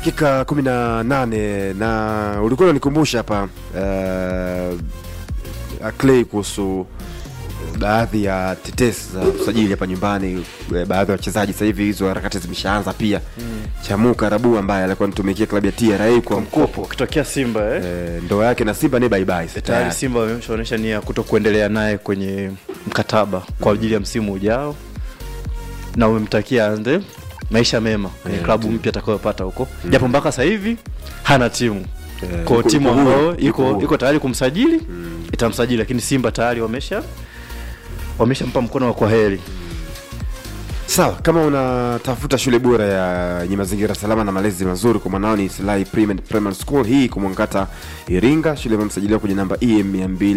dakika kumi na nane na ulikuwa unanikumbusha hapa uh, Clay kuhusu baadhi ya tetesi za usajili hapa nyumbani eh, baadhi ya wachezaji sasa hivi hizo harakati zimeshaanza pia mm. Chamuka Rabu ambaye alikuwa anatumikia klabu ya TRA kwa mkopo ukitokea Simba eh? eh, ndoa yake na Simba ni bye bye sasa tayari tayari. Simba wameshaonyesha nia ya kuto kuendelea naye kwenye mkataba kwa ajili ya msimu ujao, na umemtakia ande maisha mema kwenye Yeah, klabu tu. mpya atakayopata huko, japo mpaka sasa hivi hana timu Eh, kwa yuko- timu yuko huru, ambayo yuko iko huru. iko tayari kumsajili itamsajili, lakini Simba tayari wamesha wameshampa mkono wa kwaheri. Sawa, kama unatafuta shule bora ya yenye mazingira salama na malezi mazuri kwa mwanao ni Silai Primary Primary School hii kumwangata Iringa. Shule imesajiliwa kwenye namba EM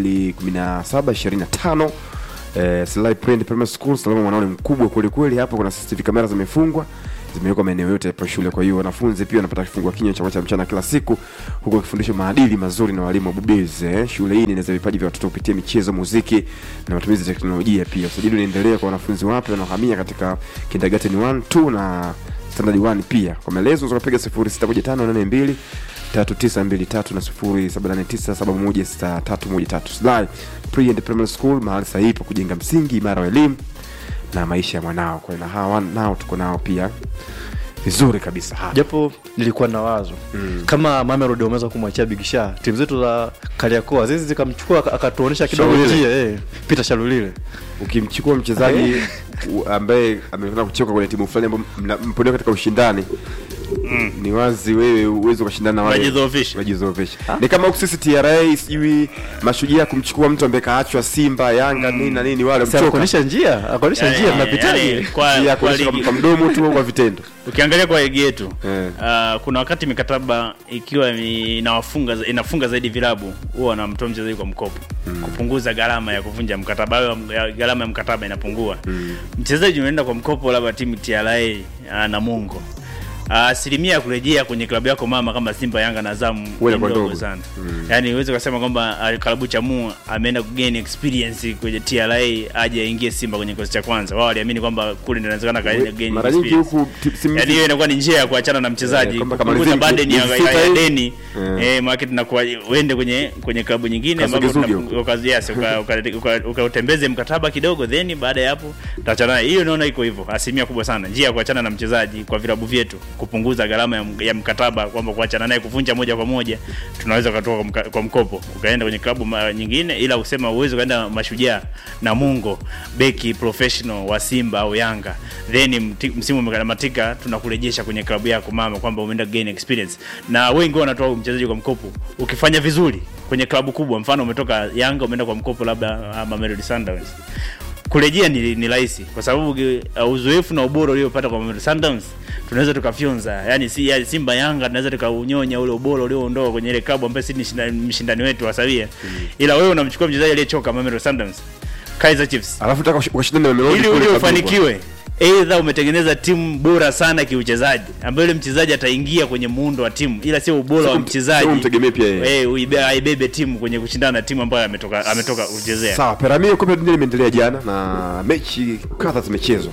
21725. Eh, Silai Primary School, salama mwanao ni mkubwa kweli kweli. Hapo kuna CCTV kamera zimefungwa zimewekwa maeneo yote hapo shule. Kwa hiyo wanafunzi pia wanapata kifungua kinywa chakula cha mchana kila siku, huku wakifundishwa maadili mazuri na walimu wabobezi. Eh, shule hii inaeneza vipaji vya watoto kupitia michezo, muziki na matumizi ya teknolojia. Pia usajili unaendelea kwa wanafunzi wapya wanaohamia katika kindergarten 1 2 na standard 1 pia. Kwa maelezo unaweza kupiga 061582 3923 na 0789716313. Slai Pre and Primary School mahali sahihi pa kujenga msingi imara wa elimu na maisha ya mwanao. Kwa hiyo na hawa nao tuko nao pia vizuri kabisa hapa. japo nilikuwa na wazo mm. kama Mamelodi wameweza kumwachia Big Sha, timu zetu za Kariakoo azizi zikamchukua aka- akatuonesha kidogo Shalulile. njia eh, Peter Shalulile Ukimchukua mchezaji u- ambaye amekwenda kuchoka kwenye timu fulani ambayo mna- mpo nayo katika ushindani ni wazi wewe uwezi ukashindana na wale Unajidhoofisha. unajidhoofisha. Ni kama huku sisi TRA sijui mashujaa kumchukua mtu ambaye kaachwa Simba, Yanga nini na nini wale si mchoka. akaonyesha njia akaonyesha njia Yani, tunapitaje yani, kwa, Ya kwa kuonyesha ligi, kwa mdomo tu au kwa vitendo. ukiangalia kwa ligi yetu Eh. uh, kuna wakati mikataba ikiwa ni- inawafunga inafunga zaidi vilabu huwa wanamtoa mchezaji kwa mkopo kupunguza gharama ya kuvunja mkataba au ya- gharama ya mkataba inapungua mchezaji unaenda kwa mkopo labda timu TRA uh, na Mungo Ah, asilimia ya kurejea kwenye klabu yako mama kama Simba, Yanga na Azam ni Wewe kwa ndogo ndogo. sana. Yaani uweze kusema kwamba ah, klabu cha Mu ameenda kugain experience kwenye TRA aje aingie Simba kwenye kikosi cha kwanza. Wao waliamini kwamba kule ndio inawezekana kaenda gain Mara nyingi experience. huku ti- simu Yaani hiyo inakuwa ni njia ya kuachana na mchezaji Eh, kwamba kupunguza kamalizia burden ya, miezi sita ya, ya hivi. deni Eh. eh, market tunakuwa uende kwenye kwenye klabu nyingine ambapo Kasugezuge tuna- huko. uka- yes, uka- uka- uka- ukautembeze mkataba kidogo then baada ya hapo tutaachana naye. Hiyo naona iko hivyo, asilimia kubwa sana njia ya kuachana na mchezaji kwa vilabu vyetu, kupunguza gharama ya, m- ya mkataba, kwamba kuachana naye kuvunja moja kwa moja, tunaweza ukatoka kwa, mka- kwa mkopo ukaenda kwenye klabu ma- nyingine, ila usema uwezo ukaenda Mashujaa na Mungo beki professional wa Simba au Yanga, then mti- msimu umekamatika, tunakurejesha kwenye klabu yako mama, kwamba umeenda gain experience, na wengi wanatoa mchezaji kwa mkopo ukifanya vizuri kwenye klabu kubwa, mfano umetoka Yanga umeenda kwa mkopo labda ah, Mamelodi Sundowns kurejea ni, ni rahisi kwa sababu uh, uzoefu na ubora uliopata kwa Mamelodi Sundowns tunaweza tukafyonza, yani si yani Simba Yanga tunaweza tukaunyonya ule ubora ulioondoka kwenye ile klabu ambayo si ni shinda- mshindani wetu wa sawia ila wewe unamchukua mchezaji aliyechoka Mamelodi Sundowns, Kaizer Chiefs, Alafu utaka ush- ukashindana na Mamelodi ili kule uli kabingwa. ufanikiwe Aidha umetengeneza timu bora sana kiuchezaji, ambayo yule mchezaji ataingia kwenye muundo wa timu, ila sio ubora Sio wa mt- mchezaji. sio umtegemee pia yeye. Eh, uibe- aibebe timu kwenye kushindana na timu ambayo ametoka ametoka kuchezea. Sawa, Peramio kombe la dunia limeendelea jana na mechi kadha zimechezwa.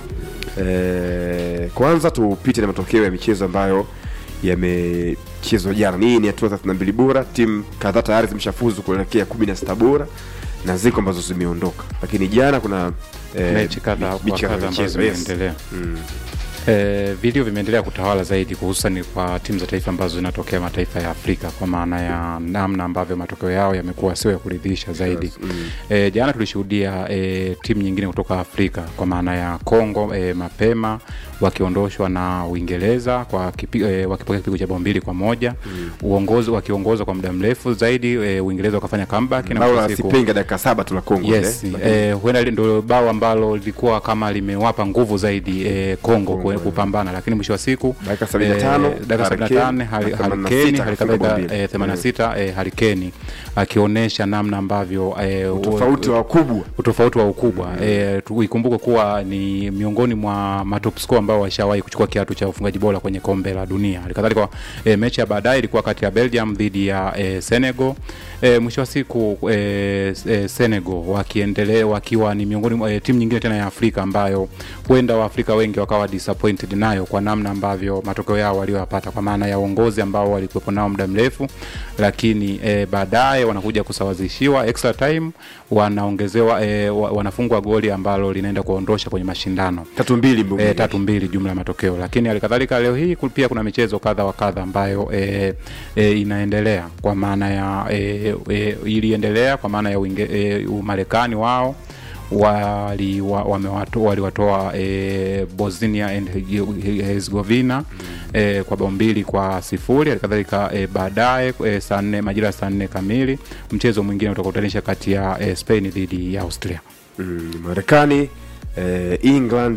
E, kwanza tupite na matokeo ya michezo ambayo yamechezwa jana. Hii ni hatua 32 bora, timu kadhaa tayari zimeshafuzu kuelekea 16 bora na ziko ambazo zimeondoka, lakini jana kuna e, mechi kadha mechi wa kadha kadha ambazo zimechezwa, yes. zimeendelea Mm. Eh, vilio vimeendelea kutawala zaidi hususan kwa timu za taifa ambazo zinatokea mataifa ya Afrika kwa maana ya namna ambavyo matokeo yao yamekuwa sio ya kuridhisha zaidi. Yes, mm. Eh, jana tulishuhudia eh, timu nyingine kutoka Afrika kwa maana ya Kongo eh, mapema wakiondoshwa na Uingereza kwa kipi, eh, wakipokea kipigo cha bao mbili kwa moja mm. uongozi wakiongozwa kwa muda mrefu zaidi eh, Uingereza wakafanya comeback na Bao mwisho la wa siku- Sipenga dakika saba tu la Kongo Yes, ile. eh, huenda hili ndio bao ambalo lilikuwa kama limewapa nguvu zaidi eh, Kongo Kongo, kwe- eh. kupambana, lakini mwisho wa siku Dakika 75, eh, dakika Harry 75 Kane, Harry- na Harry 86 Kane, hali akafunga bao kadhalika mbili. eh, 86 eh, Harry Kane akionyesha namna ambavyo eh, Tofauti wa wakubwa utofauti wa ukubwa mm. E, ikumbuke kuwa ni miongoni mwa matop score ambao washawahi kuchukua kiatu cha ufungaji bora kwenye kombe la dunia. Halikadhalika e, mechi ya baadaye ilikuwa kati ya Belgium dhidi ya e, Senegal. E, mwisho wa siku e, e, Senegal wakiendelea wakiwa ni miongoni mwa e, timu nyingine tena ya Afrika ambayo huenda Waafrika wengi wakawa disappointed disappointed nayo kwa namna ambavyo matokeo yao walioyapata kwa maana ya uongozi ambao walikuwepo nao muda mrefu lakini e, baadaye wanakuja kusawazishiwa extra time wanaongezewa e, wa- wanafungwa goli ambalo linaenda kuondosha kwenye mashindano tatu mbili Mbungi. e, tatu mbili jumla ya matokeo lakini halikadhalika leo hii ku- pia kuna michezo kadha wa kadha ambayo e, e, inaendelea kwa maana ya e, e, iliendelea kwa maana ya Uinge- e, umarekani wao wali wa, wamewato- waliwatoa e, bosnia and herzegovina e, kwa bao mbili kwa sifuri halikadhalika e, baadaye e, saa nne majira ya saa nne kamili mchezo mwingine utakutanisha kati ya e, spain dhidi ya austria Mm, marekani eh, england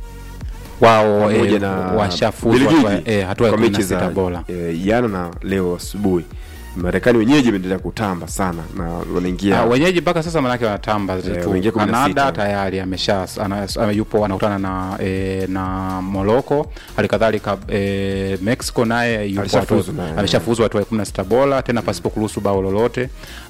wao pamoja e, na washafuzwa Belgiji hatua- e, hatua ya kwa kumi na mechi sita za bora eh, jana na leo asubuhi marekani wenyeji imeendelea kutamba sana na wanaingia Ah, wenyeji mpaka sasa manake wanatamba Eh, tu wameingia kumi na kanada sita. tayari amesha ana, ana, yupo anakutana na e, na morocco halikadhalika e, mexico naye yupo Alishafuzu hatua- naye. ameshafuzwa hatua ya kumi na sita bora tena pasipo kuruhusu bao lolote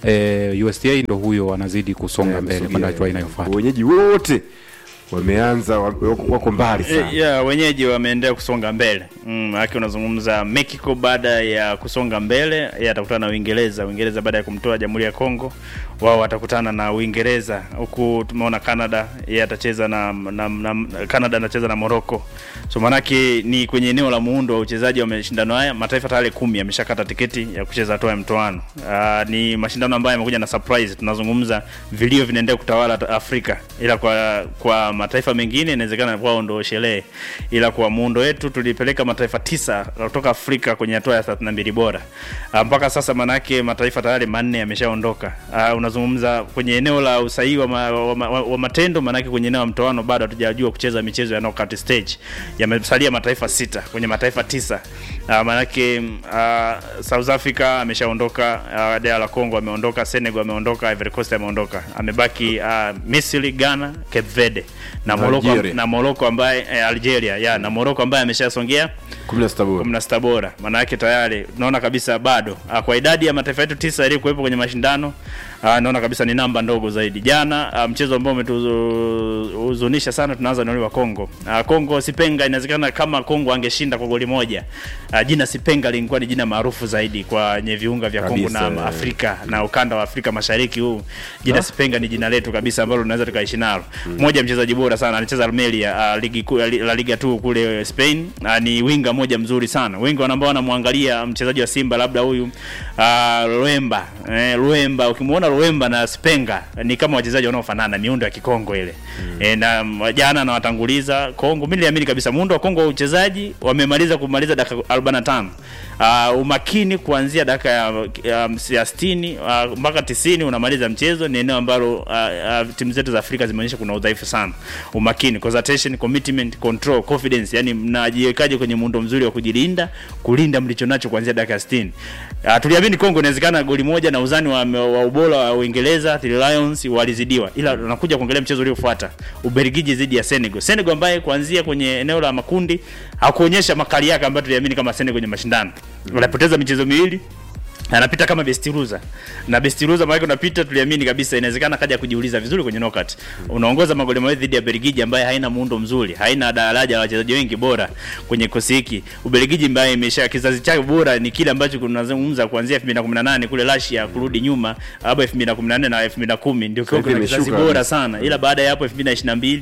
e, usa ndo huyo anazidi kusonga eh, mbele wamesogea, kwenda hatua eh, inayofuata wenyeji wote wameanza wako wako mbali sana E, yeah, wenyeji wameendelea kusonga mbele mm, aki unazungumza Mexico baada ya kusonga mbele yeye atakutana na Uingereza. Uingereza baada ya kumtoa Jamhuri ya Kongo, wao watakutana na Uingereza, huku tumeona Canada yeye atacheza na, na, na Canada anacheza na Morocco. So manake ni kwenye eneo la muundo wa uchezaji wa mashindano haya, mataifa tayari kumi yameshakata tiketi ya kucheza hatua ya mtoano. Uh, ni mashindano ambayo yamekuja na surprise. Tunazungumza vilio vinaendelea kutawala ta- Afrika, ila kwa kwa mataifa mengine inawezekana kwao ndo sherehe, ila kwa muundo wetu tulipeleka mataifa tisa kutoka Afrika kwenye hatua ya 32 bora. Uh, mpaka sasa manake mataifa tayari manne yameshaondoka. Uh, unazungumza kwenye eneo la usahihi wa, ma, wa, ma, wa matendo, manake kwenye eneo la mtoano bado hatujajua kucheza michezo ya knockout stage. Yamesalia mataifa sita kwenye mataifa tisa. Uh, manake uh, South Africa ameshaondoka, uh, DR Congo ameondoka, Senegal ameondoka, Ivory Coast ameondoka. Amebaki uh, Misri, Ghana, Cape Verde na Morocco Algeria. na Morocco ambaye eh, Algeria ya na Morocco ambaye ameshasongea kumi na sita bora kumi na sita bora. Maana yake tayari tunaona kabisa bado ah, kwa idadi ya mataifa yetu tisa yaliyokuwepo kwenye mashindano ah, naona kabisa ni namba ndogo zaidi. Jana ah, mchezo ambao umetuhuzunisha sana, tunaanza na ule wa Kongo. Ah, Kongo Sipenga, inawezekana kama Kongo angeshinda kwa goli moja, ah, jina Sipenga lingekuwa ni jina maarufu zaidi kwenye viunga vya Kongo Kabisa, na eh. Afrika na ukanda wa Afrika Mashariki huu. Jina Sipenga ni jina letu kabisa ambalo tunaweza tukaishi nalo. Mmoja mchezaji bora sana, anacheza Almeria, uh, ligi kuu la Liga 2 kule Spain. Uh, ni winga moja mzuri sana. Wengi ambao wanamwangalia mchezaji wa Simba labda huyu uh, Luemba. Eh, Luemba ukimwona Luemba na Spenga ni kama wachezaji wanaofanana, miundo ya Kikongo ile. Eh, na mm, jana na watanguliza Kongo. Mimi niliamini kabisa muundo wa Kongo wa uchezaji wamemaliza kumaliza dakika 45. Uh, umakini kuanzia dakika ya, ya, ya 60 uh, mpaka 90 unamaliza mchezo. Ni eneo ambalo uh, uh, timu zetu za Afrika zimeonyesha kuna udhaifu sana. Umakini, concentration, commitment, control, confidence, yani mnajiwekaje kwenye muundo mzuri wa kujilinda, kulinda mlicho nacho kuanzia dakika ya 60. Uh, tuliamini Kongo inawezekana goli moja na uzani wa, wa ubora wa Uingereza Three Lions walizidiwa, ila tunakuja kuangalia mchezo uliofuata Ubelgiji dhidi ya Senegal. Senegal ambaye kuanzia kwenye eneo la makundi hakuonyesha makali yake ambayo tuliamini kama Senegal kwenye mashindano. Wanapoteza michezo miwili anapita kama best loser na best loser maana unapita, tuliamini kabisa inawezekana kaja kujiuliza vizuri kwenye knockout. Unaongoza magoli mawili dhidi ya Belgiji ambaye haina muundo mzuri, haina daraja la wachezaji wengi bora kwenye kosi hiki. Ubelgiji ambaye imesha kizazi chake bora ni kile ambacho tunazungumza kuanzia 2018 kule Russia kurudi nyuma, hapo 2014 na 2010 ndio Sasa kiwango hivi na kizazi imeshuka bora kabisa. sana, ila baada ya hapo 2022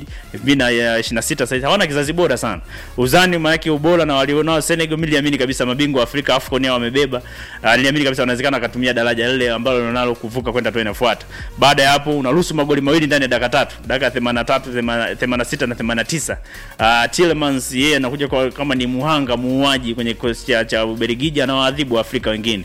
2026 sasa hawana kizazi bora sana. Uzani maana yake ubora na walionao Senegal, mimi niliamini kabisa mabingwa wa Afrika AFCON hao wamebeba. Uh, niliamini kabisa wanawezekana akatumia daraja lile ambalo linalo kuvuka kwenda hatua inafuata. Baada ya hapo unaruhusu magoli mawili ndani ya dakika tatu, dakika 83, 86 na 89. Uh, Tielemans yeye anakuja kwa, kama ni muhanga muuaji kwenye kikosi cha, cha Ubelgiji anawaadhibu Afrika wengine.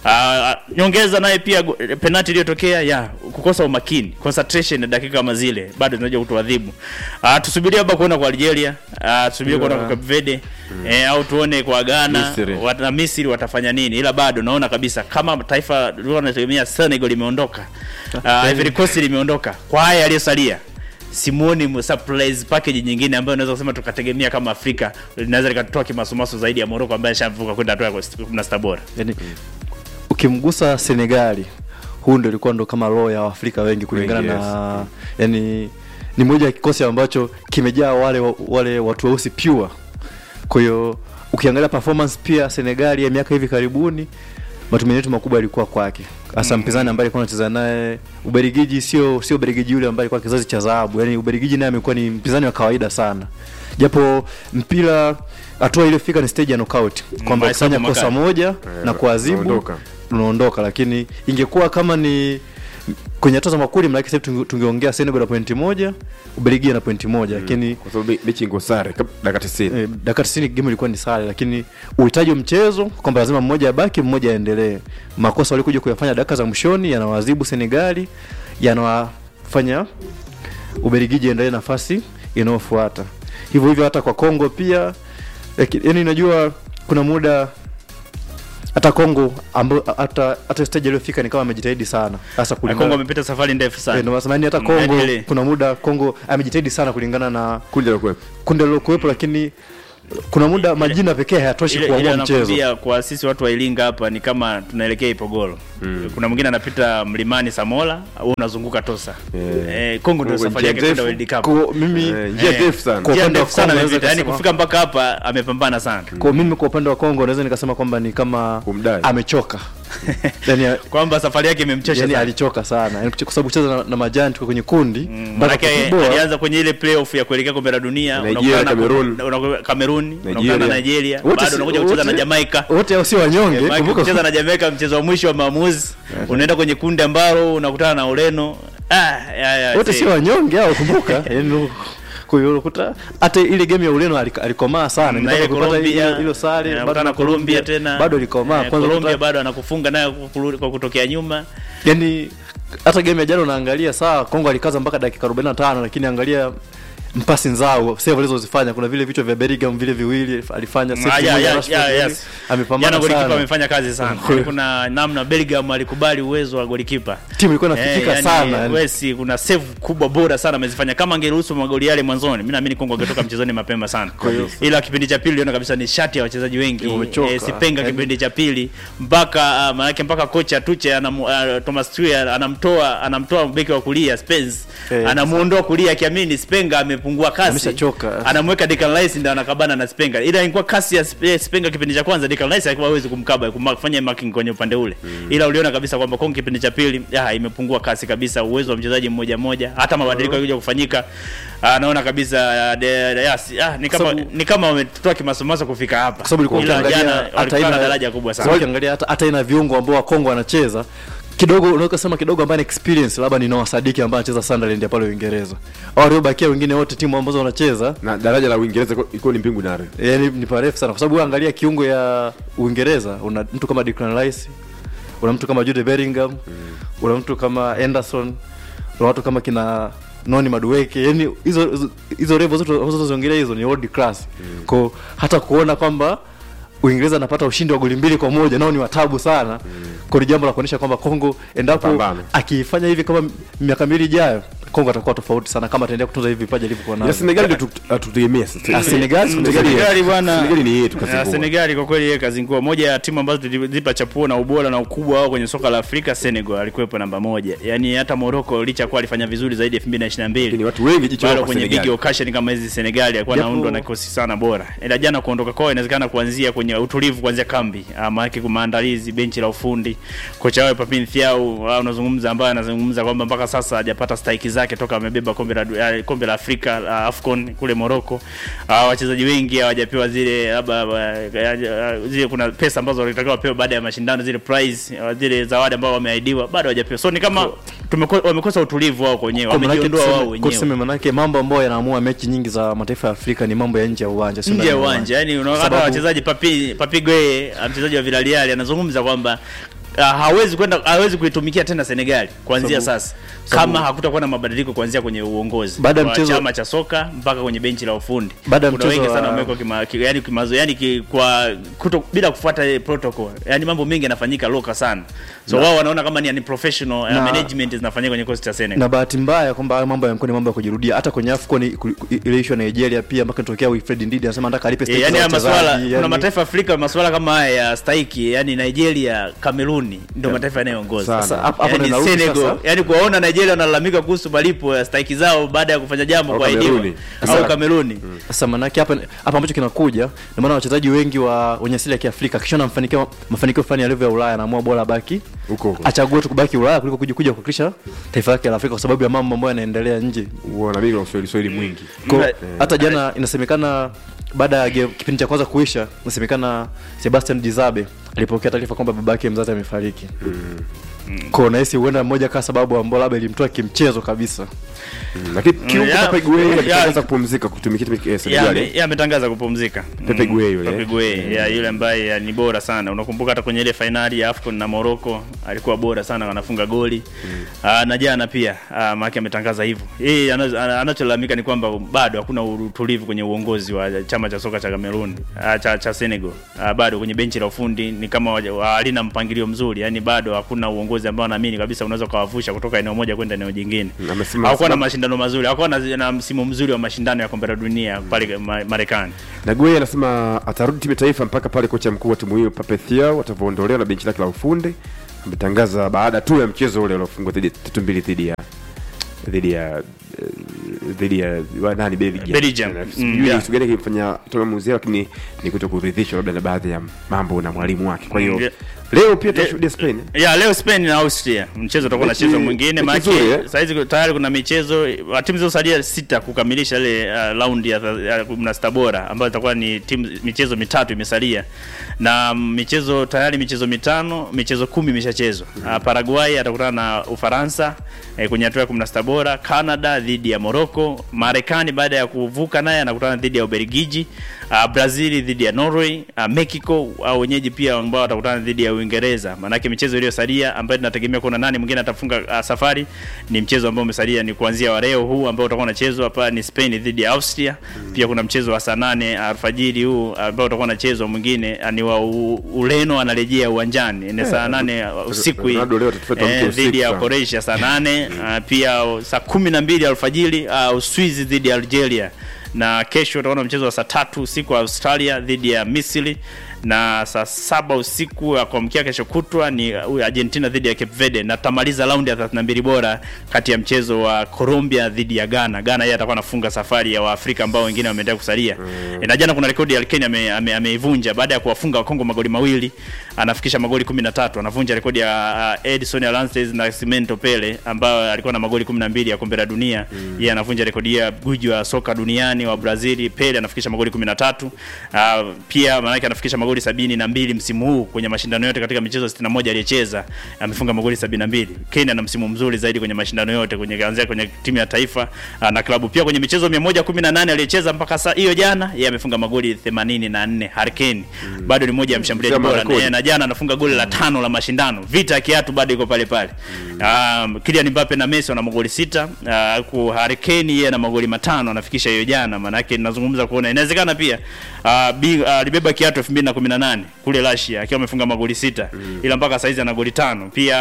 Uh, nyongeza naye pia go- penalty iliyotokea ya kukosa umakini, concentration na dakika kama zile bado zinaja kutuadhibu. Uh, tusubirie hapa kuona kwa Algeria, uh, tusubirie kuona kwa Cape Verde eh, au tuone kwa Ghana Misri. wat, na Misri watafanya nini, ila bado naona kabisa kama taifa lilikuwa linategemea Senegal limeondoka, uh, Ivory Coast limeondoka, kwa haya yaliyosalia simuoni mu- surprise package nyingine ambayo naweza kusema tukategemea kama Afrika linaweza likatoa kimasumasu zaidi ya Morocco ambaye ashavuka kwenda hatua ya 16 bora. yani, ukimgusa Senegali huu ndo ilikuwa ndo kama roho ya Waafrika wengi kulingana Wengi, na yani ni moja ya kikosi ambacho kimejaa wale wale watu weusi pure kwa hiyo ukiangalia performance pia senegali ya miaka hivi karibuni matumaini yetu makubwa yalikuwa kwake hasa mpinzani ambaye alikuwa anacheza naye uberigiji sio sio uberigiji yule ambaye alikuwa kizazi cha dhahabu yani uberigiji naye amekuwa ni mpinzani wa kawaida sana japo mpira hatua iliyofika ni stage ya knockout kwamba Mahesabu kufanya kosa makali. moja na kuadhibu unaondoka. unaondoka lakini ingekuwa kama ni kwenye hatua za makundi maanake sasa hivi tunge- tungeongea senegal na pointi moja ubelgia na pointi moja lakini kwa sababu me- mechi ingo sare kab- dakika 90 eh, dakika tisini game ilikuwa ni sare lakini uhitaji wa mchezo kwamba lazima mmoja abaki mmoja aendelee makosa walikuja kuyafanya dakika za mwishoni yanawaadhibu senegali yanawafanya ubelgiji endelee nafasi inayofuata hivyo hivyo hata kwa congo pia yani najua kuna muda hata congo ambao hata hata stage aliyofika ni kama amejitahidi sana hasa Na kulingana Kongo amepita safari ndefu Eh, sana ndio maana hata Mm, Kongo yaani kuna muda Kongo amejitahidi sana kulingana na kundi la kuwepo kundi lilokuwepo, lakini kuna muda majina pekee hayatoshi ile, ile kuamua mchezo. anakwambia kwa sisi watu wa Iringa hapa ni kama tunaelekea Ipogoro. Kuna mwingine anapita mlimani Samola au unazunguka Tosa. Yeah. Eh, Kongo ndio Kongo safari yake njia kwenda ndefu. World Cup. Kwa mimi Eh, njia Eh, ndefu sana kwa Njia upande wa ndefu sana Kongo naweza amepita. Yaani kusema- kufika mpaka hapa amepambana sana. kwa mimi kwa upande wa Kongo naweza nikasema kwamba ni kama Kumdai. amechoka. yani, Kwamba safari yake imemchosha yani sana. alichoka sana yani, kwa sababu kucheza na, na majanti kwenye kundi Mm, mpaka Manake kutubora, alianza kwenye ile playoff ya kuelekea kombe la dunia, Nigeria, unakutana na- Cameroon. unaku- Cameroon, unakutana na Nigeria. Nigeria, wote bado si- unakuja kucheza na wote- Jamaica. wote hao si wanyonge. Maana kumbuka- kucheza na Jamaica mchezo wa mwisho wa maamuzi, unaenda kwenye kundi ambalo unakutana na Ureno. Ah, ya, ya, wote see. si wanyonge hao, kumbuka yani kwa hiyo unakuta hata ile game ya Ureno alika- alikomaa sana na Nilipata ile kupata Colombia hilo- hilo sare eh, bado unakutana na na Colombia tena bado alikomaa Eh, kwanza Colombia unakuta- bado anakufunga nayo kwa- kwa kutokea nyuma yani hata game ya jana unaangalia saa Kongo alikaza mpaka dakika 45 lakini angalia mpasi nzao save alizozifanya kuna vile vichwa vya Bellingham vile viwili alifanya save Ah, yeah, moja yeah, Rashford yeah, vile. yes. amepambana jana golikipa sana amefanya kazi sana Kwa hiyo- kuna namna Bellingham alikubali uwezo wa golikipa timu ilikuwa inafikika yani, sana yani. Wesi kuna save kubwa bora sana amezifanya. Kama angeruhusu magoli yale mwanzoni, mimi naamini Kongo angetoka mchezoni mapema sana. Ila kipindi cha pili uliona kabisa ni shati ya wachezaji wengi Wamechoka. eh, Sipenga Yani- kipindi cha pili mpaka uh, maanake mpaka kocha Tuche anam, uh, Thomas Tuchel anamtoa anamtoa beki wa kulia Spence Eh, anamuondoa kulia akiamini Spenga amepungua kasi, Ameshachoka. anamweka Declan Rice ndio anakabana na Spenga. Ila ilikuwa kasi ya Spe- Spenga kipindi cha kwanza, Declan Rice alikuwa hawezi kumkaba kuma- kufanya marking kwenye upande ule, ila uliona kabisa kwamba Kongo kipindi cha pili ah, imepungua kasi kabisa, uwezo wa mchezaji mmoja mmoja, hata mabadiliko yakija kufanyika anaona kabisa ah, de, de, yes, ah, ni kama Sababu- ni kama wametoa kimasomaso kufika hapa, kwa sababu ilikuwa ila ukiangalia jana hata walikuwa na ina daraja kubwa sababu sana. ukiangalia hata hata ina viungo ambao wa Kongo wanacheza kidogo unaweza kusema kidogo ambaye ana experience labda ni Noah Sadiki ambaye anacheza Sunderland ya pale Uingereza au waliobakia wengine wote timu ambazo wanacheza na daraja la Uingereza iko- iko ni mbingu nare yani ni parefu sana kwa sababu wewe angalia kiungo ya Uingereza una mtu kama Declan Rice una mtu kama Jude Bellingham una mtu kama Anderson una watu kama kina Noni Madueke yani hizo hizo- hizo level zote ambazo tunaziongelea hizo ni world class kwa hata kuona kwamba Uingereza anapata ushindi wa goli mbili kwa moja nao ni watabu sana kwa ni jambo la kuonyesha kwamba Kongo endapo Pambano. akifanya hivi kama miaka miwili ijayo Kongo atakuwa tofauti sana kama ataendelea kutunza hivi vipaji alivyokuwa ya navyo. Senegal ndio tu- hatutegemea sasa Ah, Senegal, Senegal Senegali bwana. Senegal ni yetu Ya, kazingua Senegali kwa kweli yeye kazingua. Moja ya timu ambazo tulizipa chapuo na ubora na ukubwa wao kwenye soka la Afrika, Senegal alikuwepo namba moja. Yaani hata Morocco licha kuwa alifanya vizuri zaidi ya 2022 ni watu wengi jicho lao bado kwa kwenye big Senegal occasion kama hizi Senegali alikuwa Japo- anaundwa na kikosi sana bora. Ila jana kuondoka kwao inawezekana kuanzia kwenye utulivu kuanzia kambi. Ah, Maana yake maandalizi, benchi la ufundi. Kocha wao Papin Thiaw ah, unazungumza ambaye anazungumza kwamba mpaka sasa hajapata stahiki zake toka amebeba kombe la du- ah, kombe la Afrika la Afcon kule Morocco. Ah, wachezaji wengi hawajapewa zile labda ah, ah, zile kuna pesa ambazo walitakiwa wapewe baada ya mashindano zile prize ah, zile zawadi ambao wameahidiwa bado hawajapewa. So ni kama tumeko, wamekosa utulivu wao wenyewe, Kwa manake wamejiondoa tuseme- wao kwa wenyewe. tuseme manake mambo ambayo yanaamua mechi nyingi za mataifa ya Afrika ni mambo ya nje ya uwanja sio nje ndani ya uwanja yani unaona hata Sababu- wachezaji papi papi Gueye mchezaji wa Villarreal anazungumza kwamba uh, hawezi kwenda hawezi kuitumikia tena Senegal kuanzia Sababu- sasa sababu- kama hakutakuwa na mabadiliko kuanzia kwenye uongozi Baada ya wa mchezo- chama cha soka mpaka kwenye benchi la ufundi Baada ya kuna mchezo wengi sana wa- wamewekwa kima, ki, yani kimazo yani ki, kwa kuto, bila kufuata ile protocol yani mambo mengi yanafanyika loka sana so wao wanaona kama ni unprofessional uh, Na- management zinafanyika kwenye kosti cha Senegal na bahati mbaya kwamba hayo mambo yamekuwa ni mambo ya kujirudia hata kwenye AFCON ku- ku- ile issue ya Nigeria pia mpaka itokea Wilfred Ndidi anasema nataka alipe Eh, stake yani za haya maswala wachezaji, kuna yani- mataifa ya Afrika masuala kama haya ya stahiki yani Nigeria, Cameroon Kameruni ndio mataifa yanayoongoza. Sana. Sasa hapo hapo Yani ndo narudi Senegal, sasa. yani kuwaona Nigeria wanalalamika kuhusu malipo ya stahiki zao baada ya kufanya jambo Au kuahidiwa Kameruni. au Sasa- Kameruni. Sasa manake hapa hapa ambacho kinakuja ndio maana wachezaji wengi wa wenye asili ya Kiafrika kisha mafanikio mafanikio fulani ya level ya Ulaya anaamua bora baki Huko huko. achague tu kubaki Ulaya kuliko kuja kuja kuwakilisha taifa lake la Afrika kwa sababu ya mambo ambayo yanaendelea nje. Uona mimi na Uswahili Swahili mwingi. Kwa- Mm. hata jana inasemekana baada ya game- kipindi cha kwanza kuisha inasemekana Sebastian Dizabe alipokea taarifa kwamba babake mzazi amefariki. Kwa nahisi huenda mmoja kwa sababu ambayo labda ilimtoa kimchezo kabisa. Mm, Lakini kiungo ya- Pepe Gueye ya- alitangaza kupumzika kutumikia timu ya Ya, Senegal. ame- ya, ametangaza kupumzika Pepe Mm, Gueye yule, Pepe eh? Gueye, ya, yule ambaye ya, ni bora sana unakumbuka hata kwenye ile fainali ya AFCON na Morocco alikuwa bora sana anafunga goli Ah, na jana pia uh, maki ametangaza hivyo yeye ana- ana- anacholalamika ni kwamba bado hakuna utulivu kwenye uongozi wa chama cha soka cha Cameroon uh, cha, cha Senegal uh, bado kwenye benchi la ufundi ni kama waja- wa- halina mpangilio mzuri yani bado hakuna uongozi ambao naamini kabisa unaweza ukawavusha kutoka eneo moja kwenda eneo jingine Mm, amesema- hakuwa na mashindano mazuri hakuwa na, na msimu mzuri wa mashindano ya kombe la dunia pale Ma- Marekani Na Gueye anasema atarudi timu ya taifa mpaka pale kocha mkuu wa timu hiyo Pape Thiaw atavyoondolewa na benchi lake la ufundi. Ametangaza baada tu ya mchezo ule uliofungwa dhidi tatu mbili dhidi ya dhidi ya eh, dhidi ya wa nani Belgium. Belgium. Na Mm, Sijui yeah. kitu gani kimfanya toka maamuzi yao, lakini ni kuto kuridhishwa labda na baadhi ya mambo na mwalimu wake. Kwa hiyo Mm, yeah. leo pia tutashuhudia Spain. ya leo Spain na Austria mchezo utakuwa Mechi- unachezwa mwingine mechi maana nzuri, eh? saa hizi tayari kuna michezo wa timu zilizosalia sita kukamilisha ile uh, raundi ya tha- ya kumi na sita bora ambayo itakuwa ni timu michezo mitatu imesalia na mm, michezo tayari michezo mitano michezo kumi imeshachezwa uh, Paraguay atakutana na Ufaransa eh, kwenye hatua ya 16 bora Canada dhidi ya Morocco Marekani baada ya kuvuka naye anakutana dhidi ya Ubelgiji uh, Brazil dhidi ya Norway uh, Mexico au wenyeji pia ambao watakutana dhidi ya Uingereza. Maanake michezo iliyosalia ambayo tunategemea kuona nani mwingine atafunga uh, safari ni mchezo ambao umesalia ni kuanzia wa leo huu ambao utakuwa unachezwa hapa ni Spain dhidi ya Austria. Pia kuna mchezo wa saa nane alfajiri huu ambao utakuwa unachezwa mwingine uh, ni wa u, Ureno anarejea uwanjani ni saa nane uh, usiku hii Ronaldo leo atatufuata mke eh, usiku dhidi ya sana. Croatia saa nane uh, pia uh, saa kumi na mbili alfajiri uh, Uswizi dhidi ya Algeria na kesho utaona mchezo wa saa tatu usiku wa Australia dhidi ya Misri na saa saba usiku wa kuamkia kesho kutwa ni uh, Argentina dhidi ya Cape Verde na tutamaliza raundi ya 32 bora kati ya mchezo wa Colombia dhidi ya Ghana. Ghana yeye atakuwa anafunga safari ya Waafrika ambao wengine wameendelea kusalia. Mm. E, na jana kuna rekodi ya Kenya ame- ame- ameivunja baada ya kuwafunga Wakongo magoli mawili, anafikisha magoli 13, anavunja rekodi ya uh, Edson Arantes na Cimento Pele ambao alikuwa na magoli 12 ya kombe la dunia. Mm. Yeye anavunja rekodi ya guji wa soka duniani wa Brazil. Pele anafikisha magoli 13. Uh, pia maana yake anafikisha magoli sabini na mbili msimu huu kwenye mashindano yote katika michezo 61 aliyecheza amefunga magoli 72. Kenya ana msimu mzuri zaidi kwenye mashindano yote kwenye kuanzia kwenye timu ya taifa uh, na klabu. Pia kwenye michezo 118 aliyecheza mpaka saa hiyo jana yeye amefunga magoli 84. Harry Kane bado ni moja ya mshambuliaji Kama bora rekodi. na, na jana anafunga goli la tano la mashindano. Vita ya kiatu bado iko pale pale. Um, Kylian Mbappe na Messi wana magoli sita. Uh, ku Harry Kane yeye ana magoli matano anafikisha hiyo jana. Maana yake ninazungumza kuona inawezekana pia uh, bi, uh, alibeba kiatu 2018 kule Russia akiwa amefunga magoli sita ila mpaka saizi ana goli tano. Pia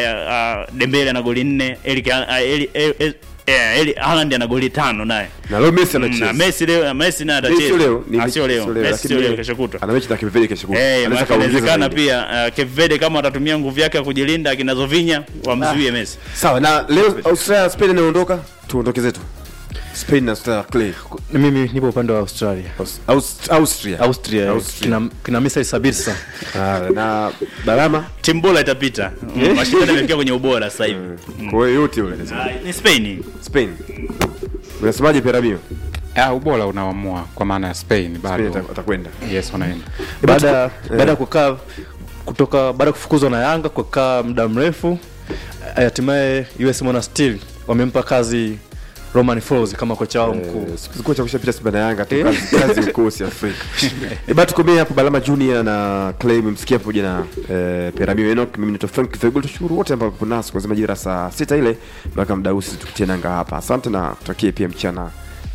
uh, uh, Dembele ana goli nne. Eric uh, Eli, Eli, Eli, eh, Eli Haaland ana goli tano naye. Na leo Messi Na anacheza. Messi leo Messi naye Hii sio atacheza. leo, ni Ah, sio leo. Messi lakini sio leo kesho kutwa. Ana mechi na Cape Verde kesho kutwa. Eh, Anaweza maana kaongeza inawezekana zaidi. pia uh, Cape Verde kama watatumia nguvu yake ya kujilinda akina Zovinya wamzuie Messi. Sawa, na leo Australia Spain inaondoka, tuondoke zetu. Spain na Australia Clay. Na mimi nipo upande wa Australia. Aus- Aus- Austria. Austria, Austria. kina kina Misri Sabitsa. Ah, na Balama Timu bora itapita. Mm, Mashindano yamefikia kwenye ubora sasa hivi. kwa hiyo yote yule anasema. Ah, Ni Spain. Spain. Unasemaje Peramio? Ah, ubora unaamua kwa maana ya Spain Spain bado ata- atakwenda. yes wanaenda Baada baada ya kukaa kutoka baada ya kufukuzwa na Yanga kukaa muda mrefu eh, hatimaye US Monastir wamempa kazi Roman Falls kama kocha wao mkuu. Eh, siku zilikuwa cha kushapita Simba na Yanga tu Eh. kazi kazi ukosi Afrika. Eh, bado tukomee hapo Balama Junior na Clay mmsikia pamoja na eh, Peramio Enoch mimi ni Frank Fegul tushukuru wote ambao mko nasi kuanzia majira saa sita ile mpaka muda huu sisi tukitia nanga hapa. Asante na tutakie pia mchana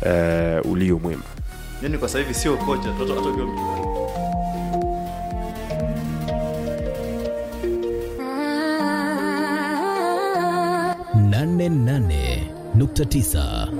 eh, ulio mwema. Yaani kwa sasa hivi sio kocha, hata hata ukiwa mchezaji. nane nane nukta tisa